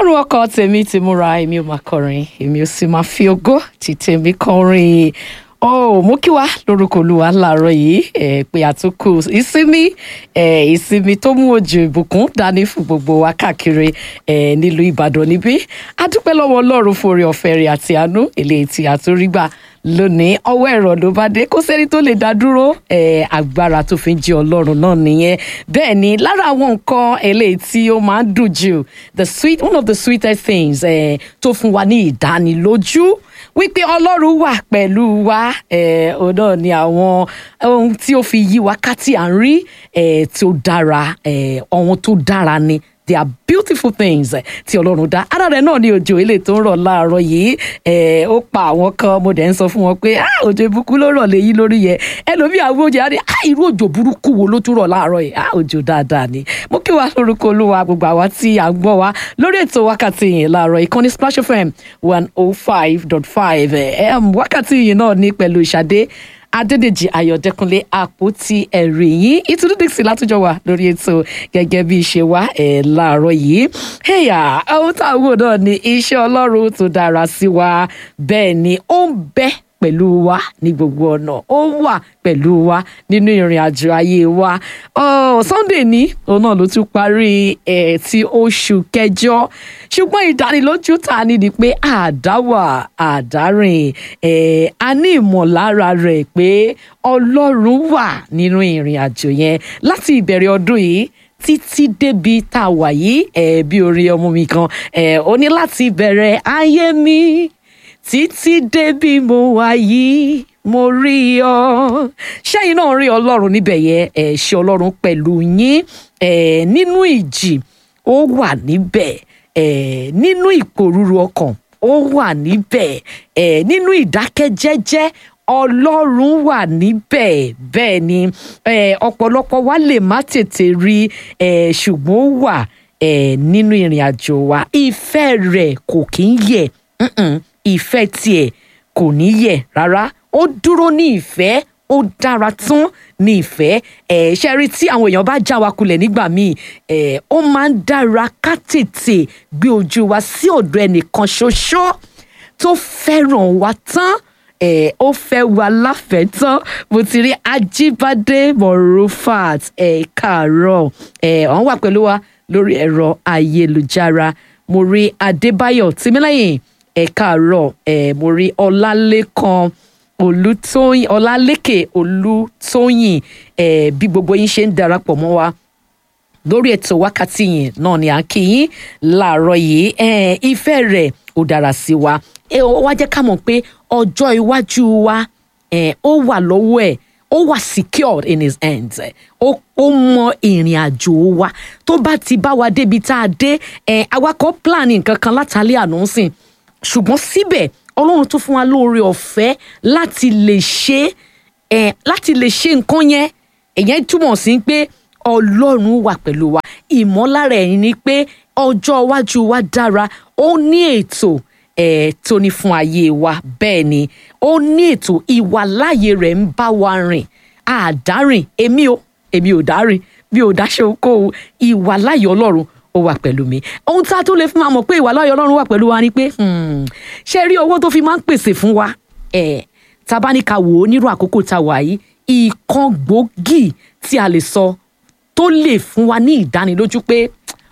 ọlọ́run ọkọ tèmi ti múra èmi ò máa kọrin èmi ò sì máa fi ògo ti tèmi kọrin ó mú kí wá lórúkọ olúwa láàárọ̀ yìí ẹ pé àtúnkù ìsinmi ẹ ìsinmi tó mú òjò ìbùkún dání fún gbogbo wa káàkiri ẹ nílùú ìbàdàn níbí a dúpẹ́ lọ́wọ́ ọlọ́run fún oore ọ̀fẹ́ rẹ̀ àti àánú eléyìí tí a tún rí gbà lónìí ọwọ́ ẹ̀rọ ló bá dé kó sẹ́ni tó lè dá dúró ẹ agbára tó fi ń jí ọlọ́run náà nìyẹn bẹ́ẹ̀ ni lára àwọn nǹkan eléyìí tí ó máa ń dùn jù the sweet one of the sweetest things ẹ tó fún wa ní ìdánilójú wípé ọlọ́run wà pẹ̀lú wa ẹ̀ òun náà ni àwọn ohun tí ó fi yí wa ká tí à ń rí ẹ̀ tí ó dára ẹ̀ ohun tó dára ni they are beautiful things eh, tí ọlọ́run dá ara rẹ̀ náà ni òjò ilé tó ń rọ̀ láàárọ̀ yìí ẹ̀ ó pa àwọn kan mo dẹ̀ ń sọ fún wọn pé ah òjò ìbùkún ló rọ̀ léyìn lórí yẹn ẹlòmíì àwọn oúnjẹ á ní ah irú òjò burúkú wo ló tún rọ̀ láàárọ̀ yìí ah òjò dáadáa ni mo kí wa lórúkọ olúwa gbogbo àwa tí à ń gbọ́ wa lórí ètò wákàtí yìí láàárọ̀ ìkànnì Splash FM one oh five dot five wákàtí yìí náà ní pẹ̀lú ìṣàdé adédèjì ayọ̀dẹ́kunlé àpótí ẹ̀rí yín ìtúndú dixie látújọ wà lórí ètò gẹ́gẹ́ bí ṣe wá ẹ̀ láàárọ̀ yìí ẹ̀yà ohun tá a wò náà ni iṣẹ́ ọlọ́run tó dára sí wa bẹ́ẹ̀ ni ó ń bẹ pẹ̀lú wa ní gbogbo ọ̀nà ó wà pẹ̀lú wa nínú ìrìn àjò ayé wa oh, Sunday ní òun náà ló tún parí ẹ̀ ti oṣù kẹjọ ṣùgbọ́n ìdánilójú ta ni ni pé àdáwà àdárìn ẹ̀ a ní ìmọ̀lára rẹ̀ pé ọlọ́run wà nínú ìrìn àjò yẹn láti ìbẹ̀rẹ̀ ọdún yìí títí débi tá a wà yìí ẹ̀ bí orí ọmọ mi kan ẹ̀ ó ní láti bẹ̀rẹ̀ ayé mi títí débi mo wà yìí mo rí ọ ṣẹ́yìn náà rí ọlọ́run níbẹ̀ yẹn ẹ̀ ṣe ọlọ́run pẹ̀lú yín ẹ̀ nínú ìjì ó wà níbẹ̀ ẹ̀ nínú ìpòrúru ọkàn ó wà níbẹ̀ ẹ̀ nínú ìdákẹ́jẹ́jẹ́ ọlọ́run wà níbẹ̀ bẹ́ẹ̀ ni ẹ̀ ọ̀pọ̀lọpọ̀ wa lè má tètè rí ẹ̀ ṣùgbọ́n ó wà ẹ̀ nínú ìrìn àjò wa ìfẹ́ rẹ̀ kò kí ń yẹ̀ mm-mm ìfẹ́ tiẹ̀ kò ní yẹ̀ rárá ó dúró ní ìfẹ́ ó dára tún ní ìfẹ́ ẹ̀ ṣe rí tí àwọn èèyàn bá já wa kulẹ̀ nígbà míì ẹ̀ ó máa ń dára ká tètè gbé ojú wa sí ọ̀dọ̀ ẹnìkan ṣoṣo tó fẹ́ràn wa tán ẹ̀ ó fẹ́ wa láfẹ̀ẹ́ tán mo ti rí Ajíbádé Morufat ẹ̀ káàárọ̀ ẹ̀ wọ́n wà pẹ̀lú wa lórí ẹ̀rọ ayélujára mo rí Adébáyọ̀ Tìmílẹ́yìn ẹ káàárọ̀ ẹ mo rí ọlálẹ́kan olùtóyìn ọlálẹ́kẹ̀ olùtóyìn ẹ bí gbogbo yín ṣe ń darapọ̀ mọ́ wa lórí ètò wákàtí yìí náà ni à ń kí yín láàárọ̀ yìí ẹ ìfẹ́ rẹ̀ ó dára sí wa ẹ ó wá jẹ́ ká mọ̀ pé ọjọ́ iwájú wa ẹ ó wà lọ́wọ́ ẹ̀ ó wà secured in his hands ó ó mọ ìrìn àjò wa tó bá ti bá wa débi tá a dé ẹ awakọ̀ plan nǹkan kan látàlẹ́ àná sìn ṣùgbọ́n síbẹ̀ ọlọ́run tún fún wa lóore ọ̀fẹ́ láti lè ṣe ẹ̀ láti lè ṣe nǹkan yẹn èyàn túmọ̀ sí pé ọlọ́run wà pẹ̀lú wa ìmọ̀lára ẹ̀ ni pé ọjọ́ iwájú wa dára ó ní ètò ẹ̀ tó ní fún ayé wa bẹ́ẹ̀ ni ó ní ètò ìwàláyé rẹ̀ ń bá wa rìn àdárìn èmi ò èmi ò dárìn mi ò dáṣe okòwò ìwàláyé ọlọ́run ó wà pẹ̀lú mi ohun tá a tún lè fún wa mọ̀ pé ìwà láyọ̀ ọlọ́run wà pẹ̀lú wa ni pé ṣe rí owó tó fi máa ń pèsè fún wa ẹ̀ tá a bá ní ká wò ó nírú àkókò tá a wà yìí ìkan gbòógì tí a lè sọ tó lè fún wa ní ìdánilójú pé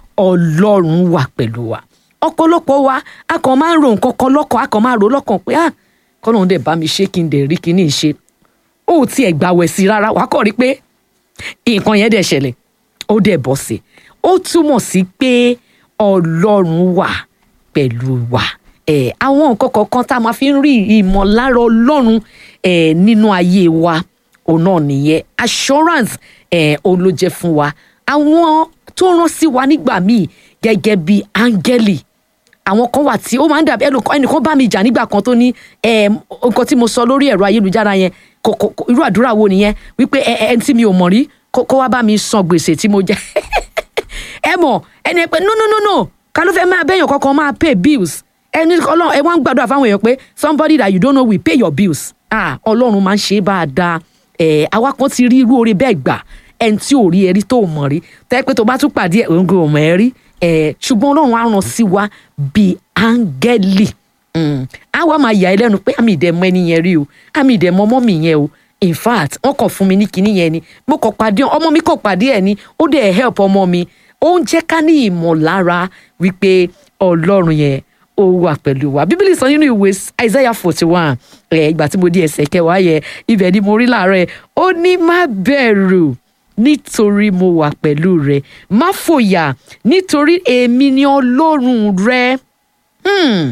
ọlọ́run wà pẹ̀lú wa ọ̀pọ̀lọpọ̀ wa a kàn máa ń ro nǹkan kan lọ́kàn a kàn máa ro lọ́kàn pé ah kọ́lọ́run dẹ̀ bá mi ṣe kí n dẹ̀ rí kíní ṣe ó tiẹ̀ gbàwẹ̀ sí rárá wàá kọ́ rí pé nǹkan yẹn dẹ̀ ṣẹlẹ̀ ó dẹ̀ bọ́ sí i ó túmọ̀ sí pé ọlọ́run wà pẹ̀lú wa ẹ̀ àwọn nǹkan kọ̀ọ̀kan tá a máa fi ń rí ìmọ̀lára ọlọ́run ẹ̀ nínú ayé wa òun náà nìyẹn assurance ẹ̀ òun ló jẹ́ fún wa àwọn tó rán sí wa nígbà míì gẹ́gẹ́ bí áńgẹ́lì àwọn kan wà tí ó máa ń dàbí ẹnìkan bá mi jà nígbà kan tó ní nǹkan tí mo sọ lórí ẹ̀rọ ayélujára yẹn irú àdúrà wo nìyẹn wípé ẹni tí mi ò mọ̀ rí kó wá bá mi san gbèsè tí mo jẹ ẹ mọ̀ ẹni pé no no no no ká ló fẹ́ máa bẹ́yàn kankan máa pay bills ẹni ọlọ́run ẹ wá ń gbàdúrà fáwọn èèyàn pé somebody that you don't know will pay your bills ah ọlọ́run máa ń ṣe é bá a da ẹ̀ àwa kan ti rí irú oore bẹ́ẹ̀ gbà ẹni tí ò rí ẹrí tó mọ̀ rí tẹ́ pé tó bá tún pàdé ẹ̀ òǹgò mọ̀ ẹ́ rí ẹ̀ ṣùgbọ́n ọlọ́run á ràn sí wa bíi áńgẹ́lì Mm. á wá máa yà ẹ́ lẹ́nu pé àmì ìdẹ̀mọ ẹni yẹn rí o àmì ìdẹ̀mọ ọmọ mi yẹn o in fact wọ́n kàn fún mi ní kinní yẹn ni mo kàn pàdé ọmọ mi kàn pàdé ẹ̀ ni ó dẹ̀ help ọmọ mi ó ń jẹ́ ká ní ìmọ̀lára wípé ọlọ́run yẹn ó wà pẹ̀lú wa bíbélì sọ nínú ìwé isaiah forty one ẹ̀ ìgbà tí mo di ẹsẹ̀ kẹwàá yẹn ibẹ̀ ni mo rí láàárọ̀ ẹ̀ ó ní má bẹ̀rù nítorí mo wà pẹ̀lú rẹ má fòyà nítorí èmi ni ọlọ́run rẹ. Hmm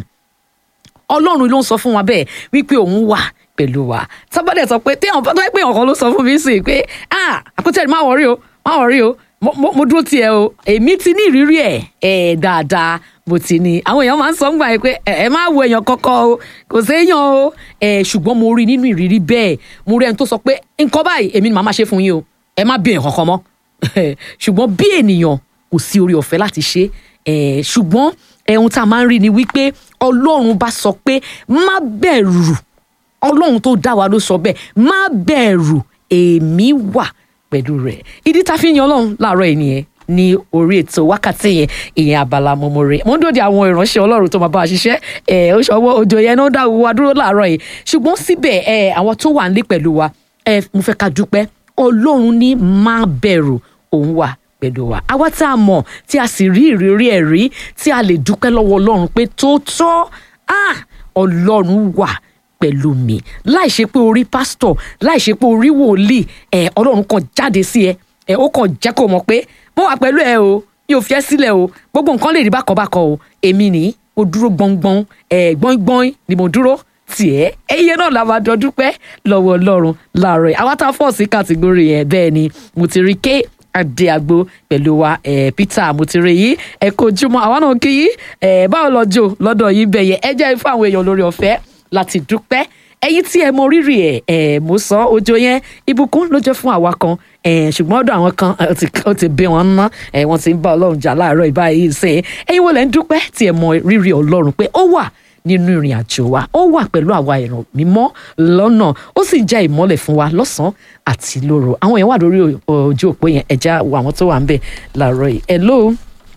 ọlọ́run ló ń sọ fún wa bẹ́ẹ̀ wípé òun wà pẹ̀lú wa tábàdẹ̀ sọ pé téèyàn tó pé ọ̀kan ló sọ fún mi sí pé ah àkútẹ́ má wọrí o má wọrí o mo mo- mo dúró tiẹ̀ o èmi ti ní ìrírí ẹ̀ ẹ̀ dáadáa mo ti ní àwọn èèyàn máa ń sọ ń gbà yẹn pé ẹ ẹ má wo èèyàn kankan o kò séèyàn o ẹ ṣùgbọ́n mo rí nínú ìrírí bẹ́ẹ̀ mo rí ẹni tó sọ pé nǹkan báyìí èmi ni màá máa ṣe fún yín o ẹ má bí èèyàn kankan mọ́ ṣùgbọ́n bí ènìyàn kò sí orí ọ̀fẹ́ láti ṣe é ṣùgbọ́n ohun tá a máa ń rí ni wípé ọlọ́run bá sọ pé má bẹ̀rù ọlọ́run tó dá wa ló sọ bẹ́ẹ̀ má bẹ̀rù èmi wà pẹ̀lú rẹ̀ ìdí tá a fi ń yan ọlọ́run láàárọ̀ ẹ̀ nìyẹn ní orí ètò wákàtí yẹn ìyẹn abala mọmọre mo ń dòde àwọn ìránṣẹ́ ọlọ́run tó máa bá a ṣiṣẹ́ ẹ ó ṣọwọ́ òjò yẹn náà dá wa dúró láàárọ̀ yìí ṣùgbọ́n síbẹ̀ ẹ àwọn tó wà nílé pẹ̀lú wa ẹ mo fẹ́ ká dúpẹ́ ọlọ́run ní má bẹ̀rù òun wà pẹ̀lú wa àwa tá a mọ̀ tí a sì rí ìrírí ẹ̀ rí tí a lè dúpẹ́ lọ́wọ́ ọlọ́run pé tó tọ́ ah ọlọ́run wà pẹ̀lú mi láì ṣe pé orí pásítọ̀ láì ṣe pé orí wòlíì ẹ ọlọ́run kan jáde sí ẹ ẹ ó kàn jẹ́ kó mọ̀ pé mo wà pẹ̀lú ẹ o mi ò fi ẹ́ sílẹ̀ o gbogbo nǹkan lè rí bákanbákan o èmi ní mo dúró gbọ̀ngbọ̀n ẹ gbọ̀ngbọ̀n ni mo dúró tiẹ̀ ẹyẹ náà la máa jọ dúpẹ́ lọ́wọ́ ọlọ́run láàárọ̀ yìí àwa tá a fọ̀ sí kàtìgórì yẹn bẹ́ẹ̀ ni mo ti rí ké adé agbo pẹ̀lú wa ẹ̀ peter mo ti rí yìí ẹ kó ojúmọ́ àwa náà kí yìí ẹ̀ báwo lọ́jọ́ lọ́dọ̀ yìí bẹ̀ yẹn ẹ jẹ́ fún àwọn èèyàn lórí ọ̀fẹ́ láti dúpẹ́ ẹ̀yin tí ẹ mọ rírì ẹ̀ ẹ̀ mo sọ ọjọ́ yẹn ìbùkún ló jẹ́ fún àwa kan ẹ̀ ṣùgbọ́n ọ̀dọ̀ àwọn kan ẹ̀, ó ti- ó ti bẹ wọn ná ẹ̀ wọ́n ti ń bá ọlọ́run jà láàárọ̀ ìbáyìí sẹ́yìn ẹ̀yin wo lẹ́ ń dúpẹ́ tí ẹ mọ rírì ọlọ́run pé ó wà nínú ìrìn àjò wa ó wà pẹ̀lú àwa ìràn mímọ́ lọ́nà ó sì jẹ́ ìmọ́lẹ̀ fún wa lọ́sàn-án àti lóru àwọn èèyàn wà lórí o- ojú òpó yẹn ẹ̀já wo àwọn tó wà ń bẹ̀ láàárọ̀ yìí hello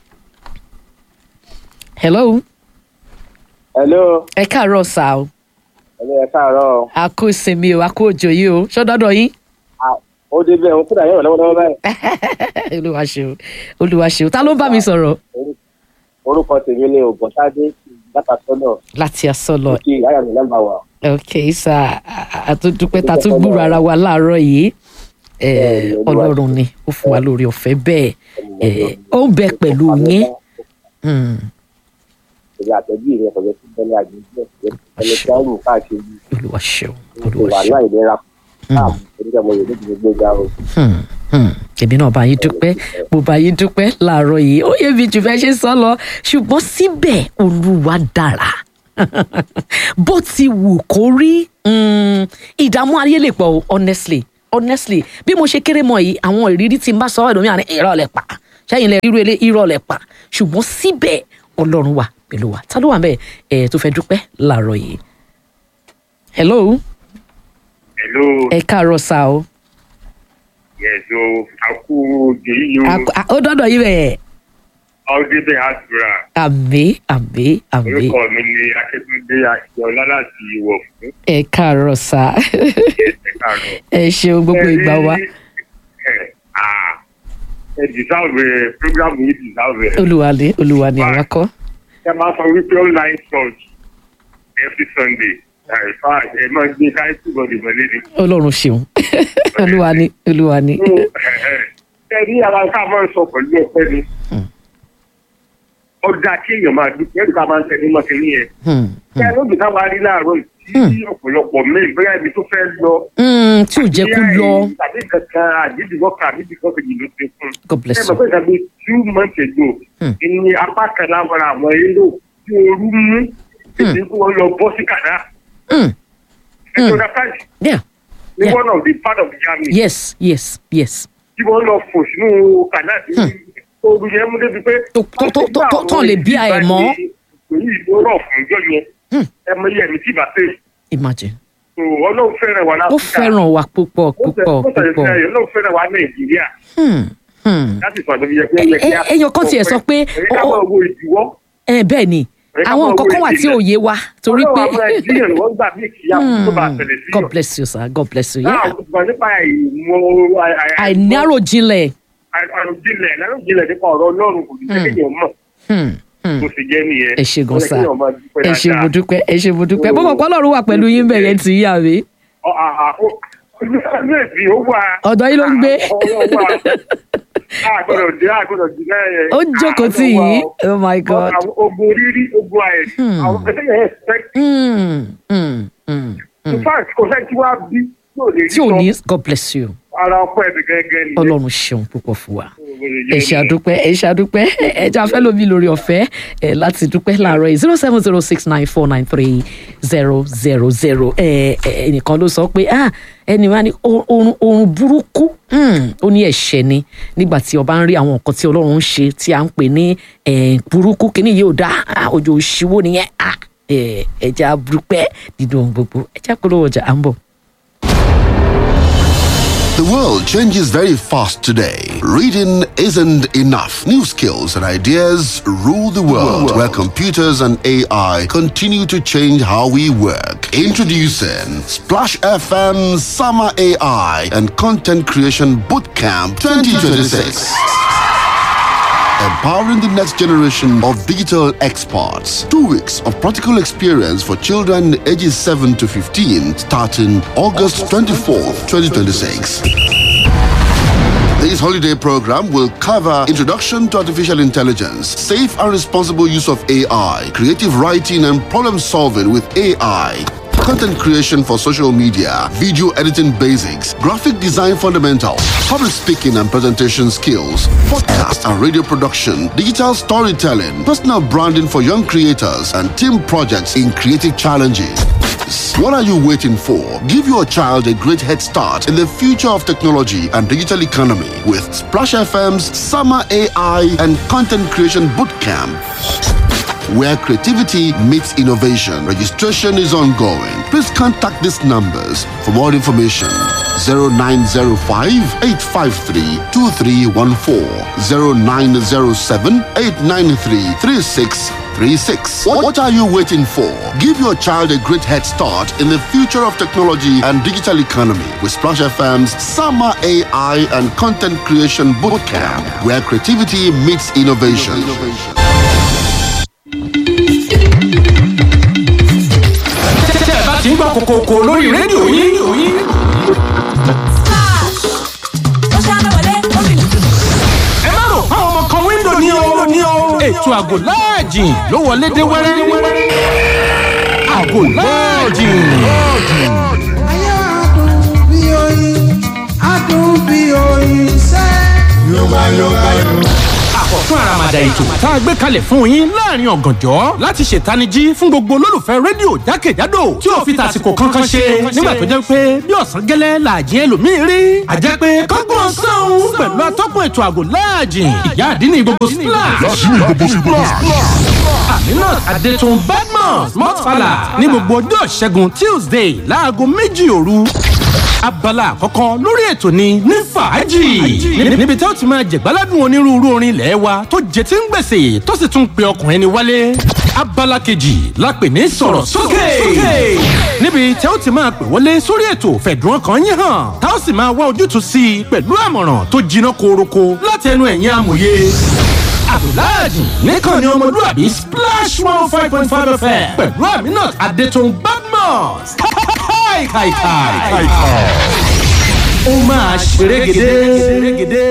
hello hello ẹ káàárọ̀ sá o hello ẹ káàárọ̀ a kú ìsinmi o a kú òjò yìí o ṣọ́dọ́dọ̀ yín Ah, ó dé bẹ́ẹ̀ òun kúrò àyẹ̀wò lọ́wọ́lọ́wọ́ báyìí olúwa ṣeun olúwa ṣeun ta ló ń bá mi sọ̀rọ̀ orúkọ tèmi ni ògbọ́nsádé látàtọ́nà láti asọ́lọ kí ìyá mi nọ́mbà wà. ok sá àtúndúpẹ́ ta tún gbúrò ara wa láàárọ̀ yìí Eh, Bẹ́ẹ̀ni, Olúwa ọlọ́run ni ó fún wa lórí ọ̀fẹ́ bẹ́ẹ̀ Eh, ó ń bẹ pẹ̀lú yín Hmm, èmi àtẹ̀bí rẹ̀ pẹ̀lú sí bẹ́ẹ̀ ní àgbègbè ẹni tí wọ́n rù káàkiri olúwa ṣeun olúwa ìwà ṣeun náà ìlera káàmù oníkẹ́ mo yẹ ní gbogbo ga o. Hmm, hmm. èmi náà bá yín dúpẹ́ mo bá yín dúpẹ́ láàárọ̀ yìí ó yẹ mi jù fẹ́ ṣe sọ lọ ṣùgbọ́n síbẹ̀ olúwa dára bó ti wù kó rí mm, ìdààmú ayé lè pọ̀ o honestly honestly bí mo ṣe kéré mọ́ yìí àwọn ìrírí tí n bá sọ ọ́ ẹ̀dùnmí àní irọ́ lẹ̀ pa ṣẹ́yìn lẹ ríru ilé irọ́ lẹ̀ pa ṣùgbọ́n síbẹ̀ ọlọ́run wà pẹ̀lú wa ta ló wà bẹ́ẹ̀ ẹ̀ tó fẹ́ dúpẹ́ láàárọ̀ yìí hello Hello, ẹ káàárọ̀ sá o yes, so aku jeyu A- a- ó dọ́dọ̀ yín bẹ́ẹ̀ Audebe Asura. àmì àmì àmì Orúkọ mi ni Akíntúndé Akíọlá láti Ìwọ̀ fún ẹ káàárọ̀ sá ẹ̀sẹ̀ kàrọ̀. ẹ ṣeun gbogbo ìgbà wa Ẹ dìsáwẹ̀ prógrámù yìí dìsáwẹ̀. olúwa ni olúwa ni àwa kọ́ Ṣé máa sọ wípé online church every Sunday? Àìfà ẹ máa gbé káyọ̀tì bọ̀dì mọ́lẹ́ ni. ọlọ́run ṣeun olúwa ni olúwa ni Ṣé ní àwọn ká máa ń sọ pẹ̀lú ọpẹ́ ni? Ó dáa kí èèyàn máa dúpẹ́ ẹ̀rù ká máa ń tẹnu mọ́ kínní yẹn. Hmm, Ṣé ẹ lóògùn táwa rí láàárọ̀ yìí tí ọ̀pọ̀lọpọ̀ mẹ́rin bóyá ibi tó fẹ́ lọ. hmm, tí ò jẹ́ kó lọ Tàbí kankan àdídìbò kan àdídìbò kejì ló ti fún. god Ṣé bless ẹ you mọ̀ pé ìtàgbé two months ago Hmm. ni apá kan láwọn àwọn èrò tí ooru mú èdè kí wọ́n lọ bọ́ sí kàdá. Hmm, Ẹ tó dá káàdì yeah ní Yeah. one of the part of Germany yes yes yes tí wọ́n lọ fò sínú kàdá tí ooru yẹn mú débi pé. Tó- tó- tó- tó- tó- tó lè bí a ẹ̀ mọ́. Èyí ló rọ̀ fún ìjọ yẹn. Hmm. Ẹ mọ iye ẹ̀mí tí ìbá tẹ̀. imagine So, Ọlọ́run fẹ́ràn wa ó láfíríkà. fẹ́ràn wa púpọ̀ púpọ̀ Ó púpọ̀ fẹ́ràn wa Nàìjíríà. Hmm, Hmm. láti sọ àdébíyẹ pé ó yẹ kí a. Ẹ- èèyàn kan tiẹ̀ sọ pé- ẹ̀yẹ ká ó- máa wo ìdíwọ́. ẹ bẹ́ẹ̀ ni Ẹ ká àwọn máa nǹkan wo kan wà tí ìdílé. ò yé wa torí pé ọlọ́run àwọn ẹ̀dínyàn wọ́n gbà bí ìkìyà tó bá Hmm. tẹ̀lé sí God bless you sir God bless you. náà Yeah. ṣùgbọ́n nípa ìmọ̀ àìnáròjinlẹ̀. àròjinlẹ̀ àròjinlẹ̀ nípa ọ̀rọ̀ ọlọ́run kò ní jẹ́ kéèyàn mọ̀ Hmm. Hmm. bó ṣe jẹ́ nìyẹn. ẹ ṣe gan Ó yẹ sa kéèyàn máa dúpẹ́ ẹ ṣe dáadáa. mo dúpẹ́ ẹ ṣe mo dúpẹ́ Oh. bó kọ̀ọ̀kan lọ́run wà pẹ̀lú yín bẹ̀rẹ̀ tí yà mí. Ọ- à- à- ó- inú èsì ó wà. Ọ̀dọ̀ yín ló ń gbé. Ọwọ́ wà. àgbọ̀dọ̀ dé àgbọ̀dọ̀ dé náà yẹn. ó jókòó tì yín oh my god. Àwọn ogun rírí ogun àìsí. Hmm. Àwọn ẹgbẹ́ yẹn expect. Hmm. Hmm. Hmm. In fact, kò sẹ́ni tí wàá bí tí ò lè rí tí ò sọ. ní god bless you ara ọkọ ẹ̀mí gẹ́gẹ́ ni. ọlọ́run ṣeun púpọ̀ fún wa. ẹ ṣe àdúpẹ́ ẹ ṣe àdúpẹ́ ẹ jẹ́ afẹ́ lómi lórí ọ̀fẹ́ ẹ láti dúpẹ́ láàárọ̀ yìí zero seven zero six nine four nine three zero zero zero ẹ ẹ ẹnìkan ló sọ pé ah ẹni wá ní o- oorun oorun burúkú hmm, ó ní ẹ̀ṣẹ̀ ni nígbà tí ọba ń rí àwọn nǹkan tí ọlọ́run ń ṣe tí à ń pè ní eh, burúkú kíní yìí ò dá ah, ojú òṣìwò nìyẹn ah, ẹ ẹ jẹ́ àdúpẹ́ nínú ohun gbogbo ẹ jẹ́ àpolówó ọjà à ń bọ̀. The world changes very fast today. Reading isn't enough. New skills and ideas rule the world, where computers and AI continue to change how we work. Introducing Splash FM Summer AI and Content Creation Bootcamp 2026 empowering the next generation of digital experts. Two weeks of practical experience for children ages 7 to 15 starting August 24th, 2026. This holiday program will cover introduction to artificial intelligence, safe and responsible use of AI, creative writing and problem solving with AI, content creation for social media, video editing basics, graphic design fundamentals, public speaking and presentation skills, podcast and radio production, digital storytelling, personal branding for young creators, and team projects in creative challenges. What are you waiting for? Give your child a great head start in the future of technology and digital economy with Splash FM's Summer AI and Content Creation Bootcamp where creativity meets innovation. Registration is ongoing. Please contact these numbers for more information. 0905 853 2314 0907 893 3636. What what are you waiting for? Give your child a great head start in the future of technology and digital economy with Splash FM's Summer AI and Content Creation Bootcamp, where creativity meets innovation. tẹ́ ẹ bá ti ń gbọ́ kòkòkò lórí rédíò yín ẹ má rò fáwọn ọmọ kan wíńdò ní o ní o ètò àgò láàjì ló wọlé dé wẹ́rẹ́ àgò láàjì. Ayé adùn bí oyin, adùn bí oyin sẹ́. Yorùbá Yorùbá Yorùbá. àkọ́tún àràmàdà ètò tá a gbé kalẹ̀ fún yín láàrin ọ̀gànjọ́ láti ṣètanijí fún gbogbo olólùfẹ́ rédíò jákèjádò tí ò fi tàsìkò kankan ṣe nígbà tó jẹ́ pé bí ọ̀sán gẹ́lẹ́ làjì ẹlòmíín rí àjẹ́ pé kọ́gbọ́n sọ́hún pẹ̀lú atọ́kùn ètò àgò láàjì ìyá àdínní gbogbo splash aminat adetun badmus mọ́tfàlà ní gbogbo ọjọ́ ìṣẹ́gun tuesday láago méjì òru abala àkọ́kọ́ lórí ètò ni ní fàájì níbi tí ó ti máa jẹ̀gbáládùn onírúurú orin ilẹ̀ wa tó jẹ tí ń gbèsè tó sì tún pe ọkùnrin ẹni wálé abala kejì la pè ní sọ̀rọ̀ sókè níbi tí ó ti máa pè wọlé sórí ètò fẹ̀dùn ọkàn yín hàn tá ó sì máa wá ojútùú sí i pẹ̀lú àmọ̀ràn tó jiná kooroko láti ẹnu ẹ̀yìn amòye abdulhadi nìkan ni ọmọlúwàbí splash one five point five fm pẹ̀lú aminat adetun badmus káìkàìkàì. ó máa ṣerégedé.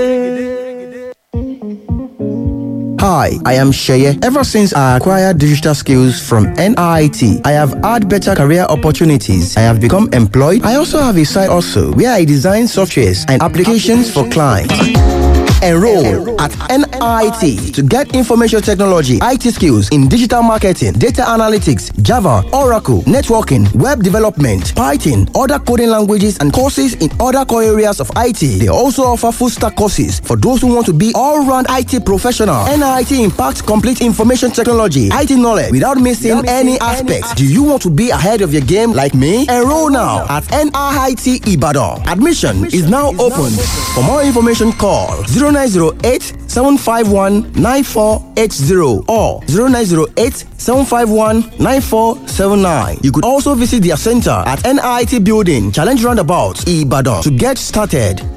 Hi, I am Sheye. Ever since I acquired digital skills from NIT, I have had better career opportunities. I have become employed. I also have a side also where I design softwares and applications for clients. Enroll at NIT to get information technology, IT skills in digital marketing, data analytics, Java, Oracle, networking, web development, Python, other coding languages, and courses in other core areas of IT. They also offer full stack courses for those who want to be all round IT professional. NIT impacts complete information technology, IT knowledge without missing any aspects. Do you want to be ahead of your game like me? Enroll now at NIT Ibadan. Admission is now open. For more information, call 09 0908 751 9480 or 0908 751 9479. You could also visit their center at NIT Building, Challenge Roundabout, Ibadan to get started.